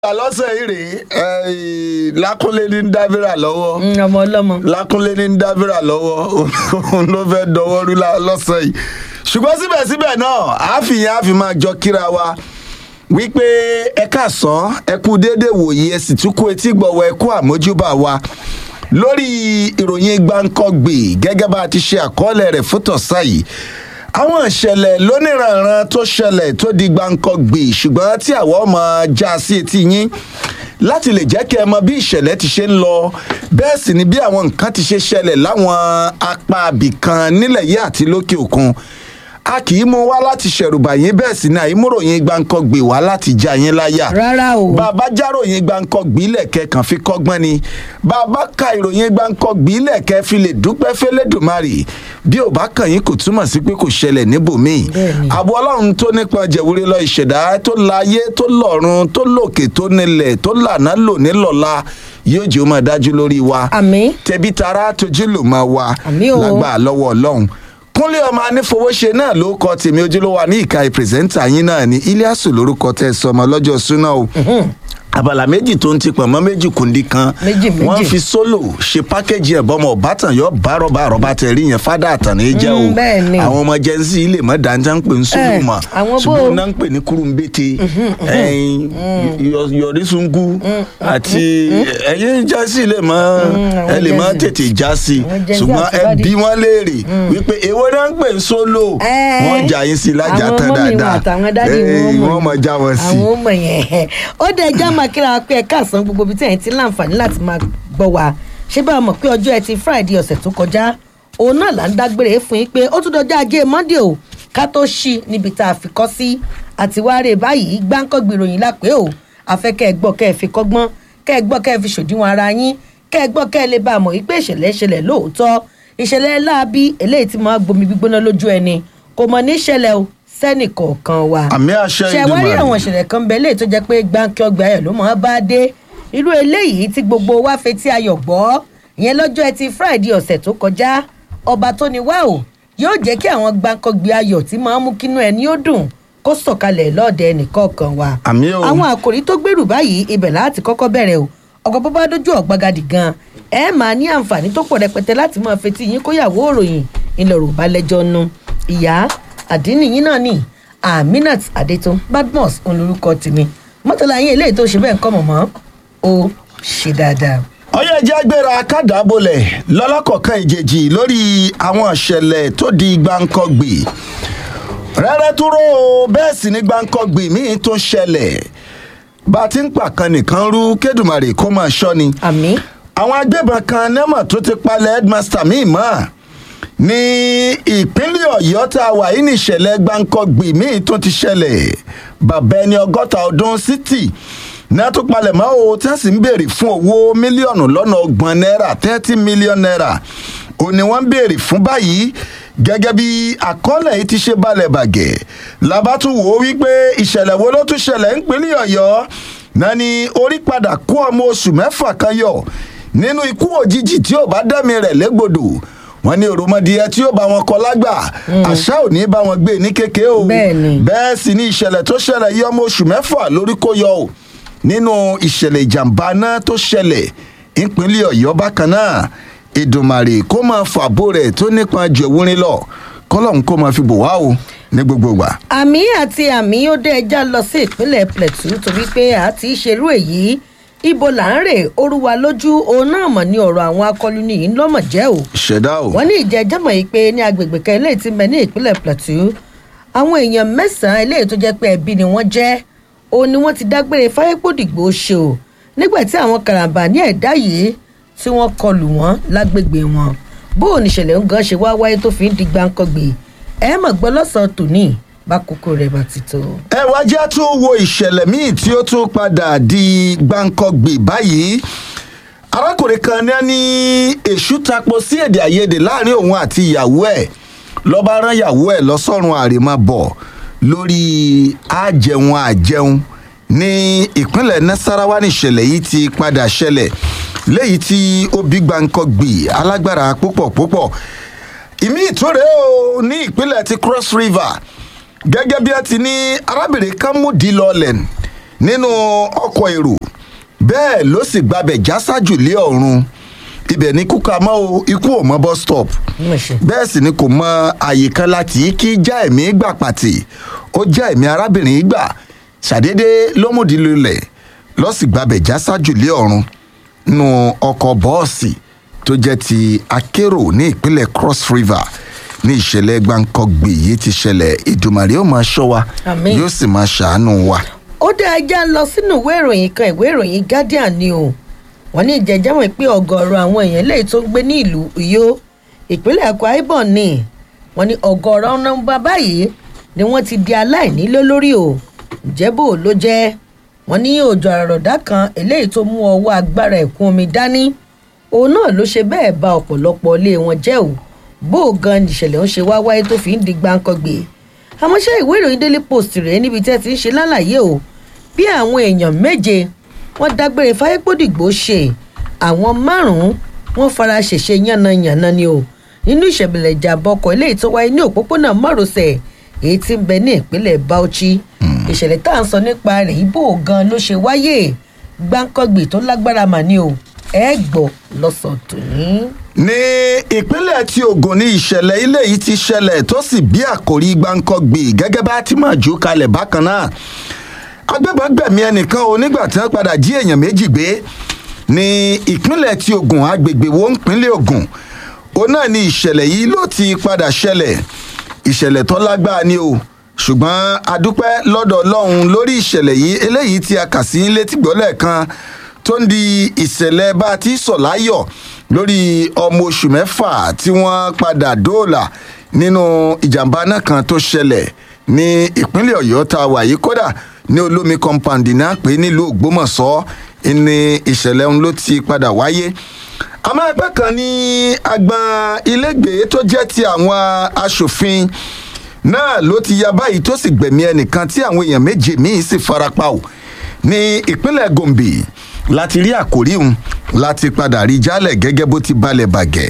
lọ́sẹ̀ yìí rèé lákúnlé ní dábìrà lọ́wọ́ ọmọ ọlọ́mọ. lákúnlé ní dábìrà lọ́wọ́ òun ló fẹ́ dọwọ́ rú lá- lọ́sẹ̀ yìí ṣùgbọ́n síbẹ̀síbẹ̀ náà àáfìyàn àfi máa jọ kíra wa wípé ẹ káàsán ẹ kú déédé wòye ẹ sì tún kú etí gbọ̀wọ́ ẹ kú àmójúbà wa lórí ìròyìn gbáǹkọ́gbè gẹ́gẹ́ bá a ti ṣe àkọọ́lẹ̀ rẹ̀ fún tọ̀sán yìí àwọn ìṣẹ̀lẹ̀ lóníranran tó ṣẹlẹ̀ tó di gbáǹkọ́gbè ṣùgbọ́n tí àwọn ọmọ já sí etí yín láti lè jẹ́ kí ẹ mọ bí ìṣẹ̀lẹ̀ ti ṣe ń lọ bẹ́ẹ̀ sì ni bí àwọn nǹkan ti ṣe ṣẹlẹ̀ láwọn apá abìkan nílẹ̀ yìí àti lókè òkun a kì í mú wá láti ṣẹ̀rùbà yín bẹ́ẹ̀ sì ni àìmúròyìn gbáǹkọ́gbè wá láti já yín láyà rárá o. bàbá járòyìn gbáǹkọ́gbì lẹ̀kẹ́ kan fi kọ́gbọ́n ni bàbá ka ìròyìn gbáǹkọ́gbì lẹ̀kẹ́ fi lè dúpẹ́ fẹ́lẹ́dùmarì bí ò bá kàn yín kò túmọ̀ sí pé kò ṣẹlẹ̀ níbòmíì Bẹ́ẹ̀ni. àbọ̀ ọlọ́run tó nípa jẹ̀wúrẹ́ lọ ìṣẹ̀dá tó láyé tó lọ́run tó lòkè tó nílẹ̀ tó lànà lò nílọ́la yóò jẹ́ ó máa dájú lórí wa àmì tẹbi tara tójú ló máa wà Àmín o. lágbà lọ́wọ́ ọlọ́run kúnlé ọmọ anífowóṣe náà ló kọ tèmi ojúlówó ní ìka ìpìrìsẹ́ńtà yín náà ní iliasu lórúkọ tẹ sọmọ lọ́jọ́ súná o abala méjì tó ń ti pọ̀ mọ́ méjì kùndí kan Méjì, méjì. wọ́n fi sólò ṣe pákéjì ẹ̀ bọ́mọ ọ̀bátàn yọ bárọ̀bá àrọ̀bá tẹ̀ rí yẹn fádà àtàní jẹ́ o Mm, bẹ́ẹ̀ ni. àwọn ọmọ jẹ́nsì ilé mọ́ dáńtá ń pè ń sólò Eh, mọ́ àwọn bó- ṣùgbọ́n náà ń pè ní kúrúmbété yọrísungu àti ẹ̀yìn jẹ́nsì ilé mọ́ àwọn ẹ lè má Gen Z. tètè já sí i Àwọn Gen Z ṣùgbọ́n àti ẹ Bádì. bí wọ́n léèrè wípé èwo náà ń pè ń sólò Eh, wọ́n jà yín sí lájà àwọn tán mọ́mì wọn dáadáa àtàwọn dádì Eh, wọn mọ̀ wọ́n mọ̀ já wọn sí i. àwọn ọmọ yẹn ó dẹ ẹjọ́ máa kíra wa pé ẹ káàsán gbogbo ibi tí ẹ̀yin ti ń láǹfààní láti máa gbọ́ wa ṣé bá a mọ̀ pé ọjọ́ ẹtì friday ọ̀sẹ̀ tó kọjá òun náà là ń dágbére fún yín pé ó tún dọjọ́ ajé monday o ká tó ṣí níbi tá a fi kọ́ sí àtiwárè báyìí gbáǹkọ́gbì ìròyìn lápẹ́ o afẹ́ kẹ́ ẹ gbọ́ kẹ́ ẹ fi kọ́gbọ́n kẹ́ ẹ gbọ́ kẹ́ ẹ fi ṣòdiwọ̀n ara yín kẹ́ ẹ gbọ́ kẹ́ ẹ lè bá a mọ̀ wípé ìṣẹ̀lẹ̀ ṣẹlẹ̀ lóòótọ́ ìṣẹ̀lẹ̀ láabi eléyìí tí máa gbomi gbígbóná lójú ẹni kò mọ̀ ní ṣẹlẹ̀ o sẹ́nì kọ̀ọ̀kan wa àmì àṣẹ ṣe wá rí Èdùmàrè. àwọn ìṣẹ̀lẹ̀ kan bẹ́ẹ̀ léyìí tó jẹ́ pé gbáǹkì ọgbà ayọ̀ ló máa bá dé irú eléyìí tí gbogbo wa fetí ayọ̀ gbọ́ ìyẹn lọ́jọ́ ẹtì friday ọ̀sẹ̀ tó kọjá ọba tó ní wá o yóò jẹ́ kí àwọn gbáǹkọ́gbì ayọ̀ tí máa ń mú kínú ẹni ó dùn kó sọ̀kalẹ̀ lọ́ọ̀dẹ ẹnìkọ̀ọ̀kan wa àmì o àwọn àkòrí tó gbèrú báyìí ibẹ̀ láti kọ́kọ́ bẹ̀rẹ̀ o ọkọ̀ bọ́bá dójú ọ̀gbagadì gan ẹ máa ní àǹfààní tó pọ̀ rẹpẹtẹ láti máa fetí yín kóyàwó òròyìn ilẹ̀ yorùbá lẹ́jọ́ nu ìyá àdínì yín náà nì aminat adétún badmus òun lorúkọ tèmi mọ́tòlá yín eléyìí tó ṣe bẹ́ẹ̀ ń kọ́ mọ̀mọ́ ó ṣe dáadáa. ọyọ ẹjẹ agbára kádàábolẹ lọlọkọọkan ìjèjì lórí àwọn ìṣẹlẹ tó di gbáǹkọgbì rẹrẹ dúró o, bẹẹ sì ni gbáǹkọgbì míín tó ṣẹlẹ bá a ti ń pàkan nìkan rú kédùmarè kó máa ṣọ ni àmì àwọn agbébọn kan nẹ́mọ̀ tó ti palẹ̀ headmaster míì mọ́ ní ìpínlẹ̀ ọ̀yọ́ tá a wà yìí ní ìṣẹ̀lẹ̀ gbáǹkọ́gbì míì tó ti ṣẹlẹ̀ bàbá ẹni ọgọ́ta ọdún city náà tó palẹ̀ mọ́ o tí wọ́n sì ń béèrè fún owó mílíọ̀nù lọ́nà ọgbọ̀n náírà thirty million naira ò ní wọ́n ń béèrè fún báyìí gẹ́gẹ́ bí àkọọ́lẹ̀ yìí ti ṣe balẹ̀ bàgẹ́ labátún wò ó wípé ìṣẹ̀lẹ̀ wo ló tún ṣẹlẹ̀ ńpínlẹ̀ ọ̀yọ́ náà ni orí padà kó ọmọ oṣù mẹ́fà kan yọ nínú ikú òjijì tí ò bá dẹ́mi rẹ̀ légbodò wọn ní òròmọdìyẹ tí ó bá wọn kọ lágbà àṣà ò ní bá wọn gbé ní kéke o Bẹ́ẹ̀ni. bẹ́ẹ̀ sì ni ìṣẹ̀lẹ̀ tó ṣẹlẹ̀ yí ọmọ oṣù mẹ́fà lórí kó yọ o nínú ìṣẹ̀lẹ̀ ìjàmbá náà tó ṣẹlẹ̀ ìpínlẹ̀ ọ̀yọ́ bákan náà ìdùnmàrè kó máa fàbó rẹ̀ tó nípa ju ewúrin lọ kọ́lọ́hún kó máa fi bò wá o ní gbogbo ìgbà. àmì àti àmì ó dé ẹja lọ sí ìpínlẹ̀ plateau torí pé a ti ṣerú èyí ibo là ń rè orúwa lójú òun náà mọ̀ ní ọ̀rọ̀ àwọn akọlùní yìí lọ́mọ̀ jẹ́ o ìṣẹ̀dá o. wọ́n ní ìjẹ́jọ́ mọ̀ yìí pé ní agbègbè kan eléyìí ti mẹ́ ní ìpínlẹ̀ plateau àwọn èèyàn mẹ́sàn-án eléyìí tó jẹ́ pé ẹbí ni wọ́n jẹ́ òun ni wọ́n ti dágbére fáyépòdìgbò ṣe o nígbà tí àwọn karambà ní ẹ̀dá yìí tí wọ́n kọlù wọ́n lágbègbè wọn bó o níṣẹ̀lẹ̀ ń gan ṣe wá wáyé tó fi ń di gbáǹkọ́gbè ẹ mọ̀ gbọ́ lọ́sàn-án tòní bá kókó rẹ̀ bá ti tó. ẹ wá jẹ́ tún wo ìṣẹ̀lẹ̀ míì tí ó tún padà di gbáǹkọ́gbè báyìí arákùnrin kan ní ní èṣù tapo sí èdè àìyedè láàrin òun àti ìyàwó ẹ̀ lọ́ba rán ìyàwó ẹ̀ lọ́sọ̀rùn àrèmábọ̀ lórí àjẹun àjẹun ní ìpínlẹ̀ nasarawa níṣẹ̀lẹ̀ yìí ti padà ṣẹlẹ̀ léyìí tí ó bí gbáǹkọ́gbè alágbára púpọ̀ púpọ̀ ìmí ìtúrẹ́ o ní ìpínlẹ̀ ti cross river gẹ́gẹ́ bí ẹ ti ní arábìnrin kan mú di lọ́ọ̀lẹ̀ nínú ọkọ̀ èrò bẹ́ẹ̀ ló sì gbabẹ̀ já sájù lé ọ̀run ibẹ̀ ní kúkà mọ́ o ikú ò mọ́ bus stop Mo ṣe. bẹ́ẹ̀ sì ni kò mọ àyè kan láti kí já ẹ̀mí gbà pàtì ó já ẹ̀mí arábìnrin yìí gbà ṣàdédé lọ́mọdé lulẹ̀ lọ́sì gbabẹ̀ já sájù lé ọ̀run nínú ọkọ̀ bọ́ọ̀sì tó jẹ́ ti akérò ní ìpínlẹ̀ cross river ní ìṣẹ̀lẹ̀ gbàǹkangbè yìí ti ṣẹlẹ̀ ìdùmàrè ó máa ṣọ́ wa Àmín. yóò sì máa ṣàánú wa. ó dé ajá lọ sínú ìwé ìròyìn kan ìwé ìròyìn guardian ni o wọn ní ìjẹjẹmọ pé ọgọọrọ àwọn èèyàn lẹ́yìn tó ń gbé ní ìlú uyo ìpínlẹ̀ akwa ibom ni wọn ní ọgọọrọ nọmba báyìí ni wọn ti di aláìní lé lórí o ìjẹ́bù ló jẹ́ wọn ní òjò àròdá kan eléyìí tó mú ọwọ́ agbára ẹ̀kún omi dání òun náà ló ṣe bẹ́ẹ̀ ba ọ̀pọ̀lọpọ̀ ilé wọn jẹ́ o bó o gan ìṣẹ̀lẹ̀ ń ṣe wá wáyé tó fi ń di gbáǹkọ́gbè àmọ́ ṣé ìwé ìròyìn daily post rèé níbi tí ẹ ti ń ṣe lálàyé o bí àwọn èèyàn méje wọ́n dágbére fáyépódìgbò ṣe àwọn márùn-ún wọ́n fara ṣèṣe yánnayànna ni o nínú ìṣẹ̀bẹ̀lẹ̀ ìjàmbá ọkọ̀ eléyìí tó wáyé ní òpópónà márosẹ̀ èyí tí ń bẹ ní ìpínlẹ̀ bauchi ìṣẹ̀lẹ̀ tá à ń sọ nípa rẹ̀ ibo gan ló ṣe wáyé gbáǹkọ́gbì tó lágbára mà ní o ẹ gbọ́ lọ́sàn tòní. ní ìpínlẹ̀ tí ogun ní ìṣẹ̀lẹ̀ ilé yìí ti ṣẹlẹ̀ tó sì bí àkòrí gbáǹkọ́gbì gẹ́gẹ́ bá ti máa jù kalẹ̀ bákan náà agbébọn gbẹ̀mí ẹnìkan o nígbà tí wọ́n padà jí èèyàn méjì gbé ní ìpínlẹ̀ tí ogun agbègbè wo ìpínlẹ̀ ogun òun náà ni ìṣẹ̀lẹ̀ yìí ló ti padà ṣẹlẹ̀ ìṣẹ̀lẹ̀ tó lágbára ni o ṣùgbọ́n adúpẹ́ lọ́dọ̀ ọlọ́run lórí ìṣẹ̀lẹ̀ yìí eléyìí tí a kà sí létí gbọ́lẹ̀ kan tó ń di ìṣẹ̀lẹ̀ bá a ti sọ̀ láyọ̀ lórí ọmọ oṣù mẹ́fà tí wọ́n padà dóòlà nínú ìjàmbá náà kan tó ṣẹlẹ̀ ní ìpínlẹ̀ ọ̀yọ́ tá a wà yìí kódà ní olómi compound náà pé nílùú ògbómọ̀ṣọ́ ní ìṣẹ̀lẹ̀ ọ̀hún ló ti padà wáyé àmọ́ ẹgbẹ́ kan ní agbọn ilégbèé tó jẹ́ ti àwọn aṣòfin náà ló ti ya báyìí tó sì gbẹ̀mí ẹnìkan tí àwọn èèyàn méje míì sì farapa o ní ìpínlẹ̀ gombe láti rí àkórí òun láti padà rí jálẹ̀ gẹ́gẹ́ bó ti balẹ̀ bàgẹ́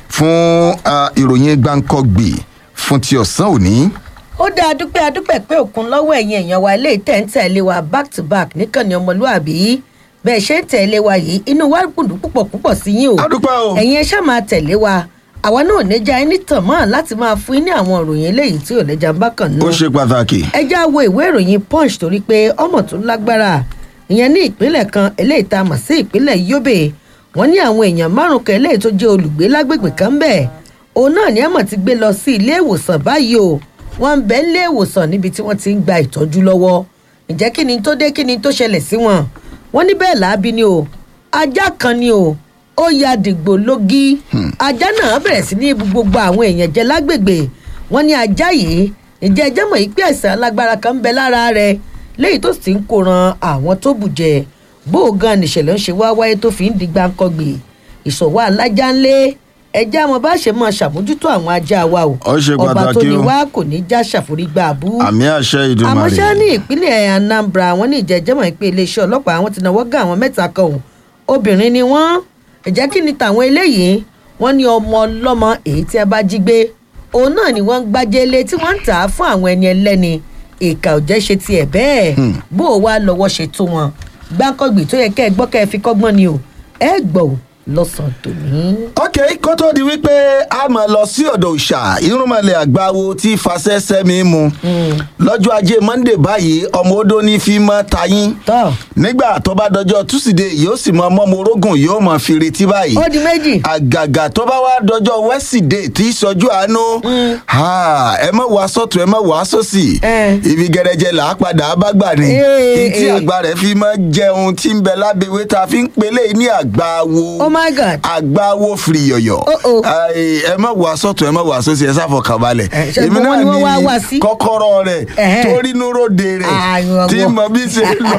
fún ah, ìròyìn gbáǹkọ́gbì fún ti ọ̀sán òní. ó dá adúpẹ́ adúpẹ́ pé òkun lọ́wọ́ ẹ̀yin èèyàn wa ilé ìtẹ̀ ń tẹ̀lé wa back to back níkànnì ọmọlúàbí bẹ́ẹ̀ ṣe ń tẹ̀lé wa yìí inú wa gbùdù púpọ̀ púpọ̀ sí yín o adúpẹ́ o. ẹ̀yin ẹ ṣáà máa tẹ̀lé wa àwa náà níjà ẹni tàn mọ́ láti máa fún yín ní àwọn ìròyìn eléyìí tí ò lẹ́jà ń bá kàn nù ó ṣe pàtàkì. ẹ já wo ìwé ìròyìn punch torí pé ọmọ tó lágbára ìyẹn ní ìpínlẹ̀ kan eléyìí tá a mọ̀ sí ìpínlẹ̀ yobe wọ́n ní àwọn èèyàn márùn kan eléyìí tó jẹ́ olùgbé lágbègbè kan bẹ́ẹ̀ òun náà ni àmọ̀ ti gbé lọ sí ilé ìwòsàn báyìí o wọ́n ń bẹ ilé ìwòsàn níbi tí wọ́n ti ń gba ìtọ́jú lọ́wọ́ ǹjẹ́ kí ni tó dé kí ni tó ṣẹlẹ̀ sí wọn wọ́n ní bẹ́ẹ̀ làábí ni o ajá kan ni o ó ya dìgbò lógí ajá náà bẹ̀rẹ̀ sí ní bu gbogbo àwọn èèyàn jẹ lágbègbè wọ́n ní ajá yìí ǹjẹ́ ẹjẹ́ mọ̀ yìí pé àìsàn alágbára kan ń bẹ lára rẹ̀ léyìí tó sì ń kóran àwọn tó bù jẹ bó o gan nìṣẹ̀lẹ̀ ń ṣe wá wáyé tó fi ń di gbáǹkọ́gbì ìṣòwò alájà ńlẹ̀ ẹjẹ́ àwọn bá ṣe máa ṣàmójútó àwọn ajá wa o Ó ṣe ọba tó pàtàkì ní o. wá kò ní já ṣàforígbà abú àmì àṣẹ àmọ́ ṣá ìdùnmọ̀rẹ́. ní ìpínlẹ̀ anambra wọn ní ìjẹ́jẹ́mọ̀ pé iléeṣẹ́ ọlọ́pàá àwọn ti náwó gá àwọn mẹ́ta kan òun obìnrin ni wọ́n ẹ̀jẹ̀ kí ni tàwọn eléyìí wọ́n ní ọmọ ọlọ́mọ èyí tí a bá jí gbé òun náà ni wọ́n ń gbájẹ́lé tí wọ́n ń tà á fún àwọn ẹni ẹlẹ́ni ìkà ò jẹ́ ṣe tiẹ̀ bẹ́ẹ̀ bó o wá lọ́wọ́ ṣe tó wọn gbáǹkọ́gbì tó yẹ kẹ́ ẹ gbọ́ kẹ́ ẹ fi kọ́gbọ́n ni o ẹ gbọ́ ò lọ́sàn-án tòní. ok kó tó di wípé a máa lọ sí ọ̀dọ̀ òòṣà irúnmọ̀lẹ̀ àgbáwo tí fasẹ́sẹ́ mi mu lọ́jọ́ ajé monde báyìí ọmọ odó ní fi mọ́ tayín tọ́ nígbà tó bá dọjọ́ túsídẹ̀ẹ́ yóò sì mọ ọmọ morógùn yóò mọ fi retí báyìí ó di méjì àgàgà tó bá wá dọjọ́ wẹ́sídẹ̀ẹ́ tí í sọjú àánú ha, ẹ mọ̀ wá sọ́tún ẹ mọ̀ wá sósì Eh. ibi gẹrẹjẹ là á padà bá gbà ní Eh, tí eh. àgbà rẹ̀ fi mọ́ jẹun tí ń bẹ lábẹ́wé tá a fi ń pelé ní àgbáwo oh my god agbáwo firiyọyọ Oh, oh. Ai, ẹ má wà sọ́tún ẹ má wà sósì ẹ sáfọkànbalẹ̀ Eh, ṣé gbogbo wọn ni wọ́n wá wá sí? kọ́kọ́rọ́ rẹ̀ Ẹ̀hẹ́. torí núròde rẹ̀ Ah, ìwọ tí gbọ́. mọ bí ṣe ń lọ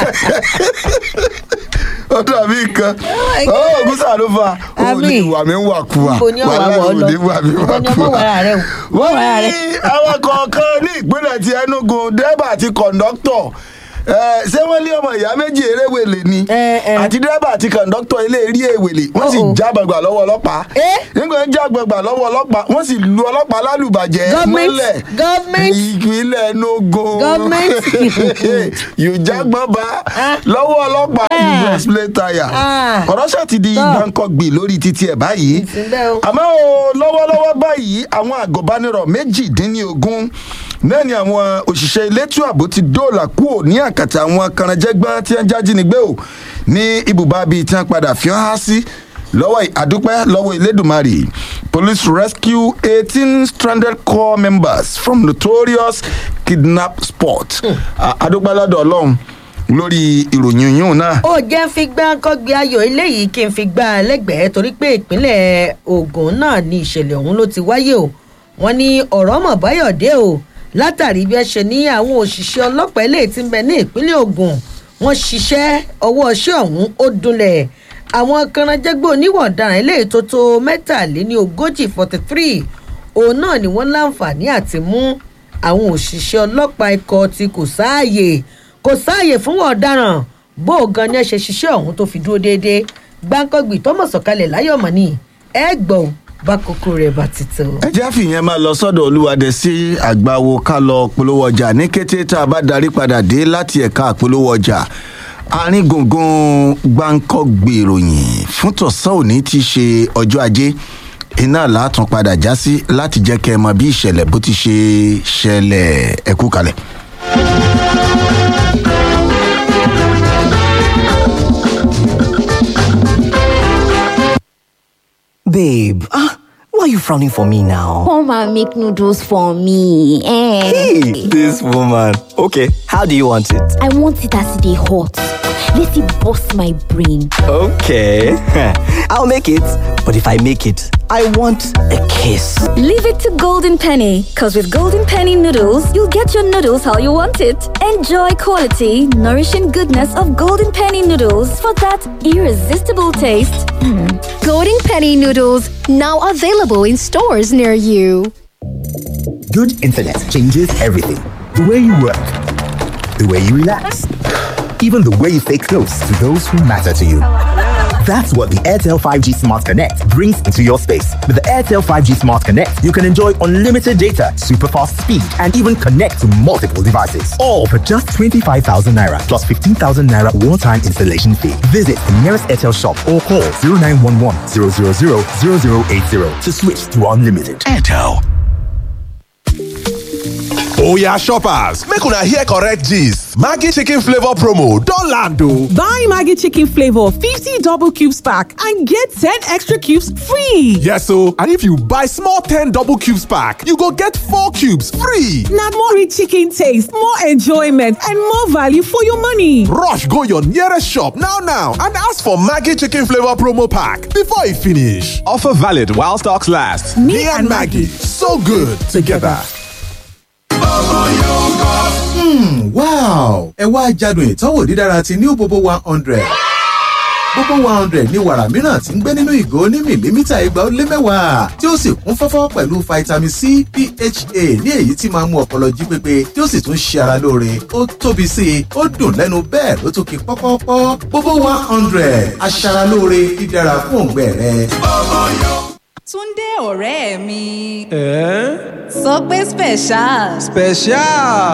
ó dàbí nǹkan my ó God. ògúnṣà ló fa ó Àmì. ní ìwà mi ń wà kúwà Níbo ni ọ̀wà wàhálà wọ̀ ọ́ ò lọ? ní wà mí Níbo wà ni ọmọ kúwà. wàrà rẹ o? wọ́n Wàrà rẹ. ní àwọn kọ̀ọ̀kan ní ìpínlẹ̀ ti enugu dẹ́bà àti kọ̀ǹdọ́tọ̀ ẹ, ṣé wọ́n lé ọmọ ìyá méjì eréwèlè ni Ẹ, ẹ. àti dírẹ́bà àti kọ̀ǹdọ́tọ̀ ilé rí èwèlè wọ́n sì Uh-oh. já gbàgbà lọ́wọ́ ọlọ́pàá Eh? nígbà wọ́n já gbàgbà lọ́wọ́ ọlọ́pàá wọ́n sì lu ọlọ́pàá lálùbàjẹ́ Government, mọ́lẹ̀ government. ìpínlẹ̀ Enugu Government. yòjágbọ́ba Ah. lọ́wọ́ ọlọ́pàá Ah. ìlú explain tire Ah. kọ̀rọ̀ṣà ti di Tọ́. gbàǹkọ̀gbì lórí títí ẹ̀ báyìí Ìsìnbẹ́ o. àmọ́ o lọ́wọ́lọ́wọ́ báyìí àwọn àgọ́bánirọ̀ méjìdínlógún náà ni àwọn òṣìṣẹ́ elétò ààbò ti dóòlà kúò ní àkàtà àwọn kànáńjẹ́gbọ́n tí wọ́n jájínigbé o ní ibùba bíi tí wọ́n padà fi hàn sí lọ́wọ́ ì- àdúpẹ́ lọ́wọ́ Elédùmarè police rescue eighteen stranded corps members from notorious kidnap spot À- àdúpẹ́ lọ́dọ̀ Ọlọ́run lórí ìròyìn yìí náà ó jẹ́ fi gbá kọ́gbé ayọ̀ eléyìí kí n fi gbá a lẹ́gbẹ̀ẹ́ torí pé ìpínlẹ̀ Ògùn náà ni ìṣẹ̀lẹ̀ ọ̀hún ló ti wáyé o wọ́n ní ọ̀rọ̀ mọ̀ báyọ̀dé o látàrí bí ẹ ṣe ní àwọn òṣìṣẹ́ ọlọ́pàá eléyìí tí ń bẹ ní ìpínlẹ̀ Ògùn wọ́n ṣiṣẹ́ ọwọ́ iṣẹ́ ọ̀hún ó dunlẹ̀ àwọn kanajẹ́gbẹ́ oníwọ̀ ọ̀daràn eléyìí tó tó mẹ́tàléní ogójì forty three òun náà ni wọ́n láǹfààní àti mú àwọn òṣìṣẹ́ ọlọ́pàá ikọ̀ tí kò sáàyè kò sáàyè fún wọn ọ̀daràn bó o gan ni ẹ ṣe ṣiṣẹ́ ọ̀hún tó fi dúró déédéé gbáǹkọ́gbì tọ́mọ̀ sọ̀kalẹ̀ láyọ̀mọ̀ ni ẹ gbọ́ bá kókó rẹ̀ bá ti tó. ẹ jẹ́ àfihàn máa lọ sọ́dọ̀ olúwadẹ sí àgbáwo ká lọ polówó ọjà ní kété tá a bá darí padà dé láti ẹ̀ka àpolówó ọjà àárín gbùngbùn gbáǹkọ́gbì ìròyìn fún tọ̀sán òní ti ṣe ọjọ́ ajé iná látún padà já sí láti jẹ́ kẹ́ ẹ mọ bí ìṣẹ̀lẹ̀ bó ti ṣe ṣẹlẹ̀ ẹ̀kú kalẹ̀. Babe, ah, why are you frowning for me now? Come and make noodles for me. Eh. Hey, this woman. Okay, how do you want it? I want it as they hot. Let it bust my brain. Okay, I'll make it. But if I make it, I want a kiss. Leave it to Golden Penny, because with Golden Penny noodles, you'll get your noodles how you want it. Enjoy quality, nourishing goodness of Golden Penny noodles for that irresistible taste. Golden Penny noodles now available in stores near you. Good internet changes everything. The way you work, the way you relax, even the way you stay close to those who matter to you. That's what the Airtel 5G Smart Connect brings into your space. With the Airtel 5G Smart Connect, you can enjoy unlimited data, super fast speed, and even connect to multiple devices. All for just 25,000 naira plus 15,000 naira one time installation fee. Visit the nearest Airtel shop or call 0911 000 0080 to switch to unlimited. Airtel. Oya shoppers, make una hear correct gist. Maggi chicken flavor promo don land o. Buy Maggie Chicken Flavor 50 double cubes pack and get 10 extra cubes free. Yes o, and if you buy small 10 double cubes pack, you go get 4 cubes free. Now more rich chicken taste, more enjoyment, and more value for your money. Rush go your nearest shop now now and ask for Maggi chicken flavor promo pack before e finish. Offer valid while stocks last. Me, and Maggie, so good together. wow ẹ wá jádùn ìtọ́wò dídára ti new bobo one hundred bobo one hundred ní wàrà mìíràn tí ń gbé nínú ìgò ní mìlímítà igba ó lé mẹ́wàá tí ó sì kún fọ́fọ́ pẹ̀lú vitamin c pha ní èyí tí máa ń mú ọpọlọ jí pépé tí ó sì tún ṣe ara lóore ó tóbi sí i ó dùn lẹ́nu bẹ́ẹ̀ ló tún kí pọ́pọ́pọ́ bobo one hundred aṣaralóore dídára fún òǹgbẹ rẹ. Túndé ọ̀rẹ́ mi. sọ pé special. special.